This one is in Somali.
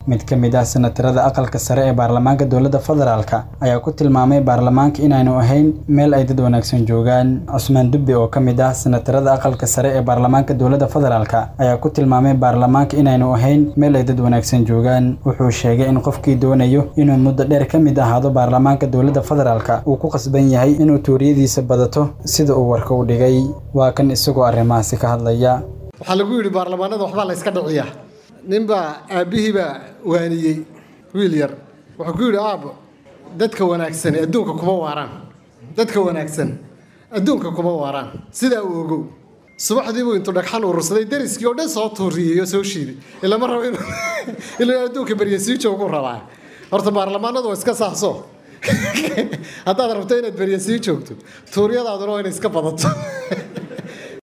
mid ka mid ah senatarada aqalka sare ee baarlamaanka dowladda federaalka ayaa ku tilmaamay baarlamaanka inaanu ahayn meel ay dad wanaagsan joogaan cusmaan dubbe oo ka mid ah senatarada aqalka sare ee baarlamaanka dowladda federaalka ayaa ku tilmaamay baarlamaanka inaanu ahayn meel ay dad wanaagsan joogaan wuxuu sheegay in qofkii doonayo inuu muddo dheer ka mid ahaado baarlamaanka dowladda federaalka uu ku qasban yahay inuu tuuriyadiisa badato sida uu warka u dhigay waa kan isagoo arrimahaasi ka hadlaya waxaa lagu yidhi baarlamaanada waxbaa la yska dhiciyaa ninbaa aabbihiibaa waaniyey wiil yar wuxuu ku yidhi aabbo dadka wanaagsani adduunka kuma waaraan dadka wanaagsan adduunka kuma waaraan sidaa uu ogow subaxdii buu intuu dhagxan urursaday dariskii oo dhan soo tuuriyey oo soo shiiday ilama rabo inuu inuu adduunka berya sii joogu rabaa horta baarlamaanadu waa iska saahso haddaad rabto inaad berya sii joogto tuuryadaaduna waa inay iska badato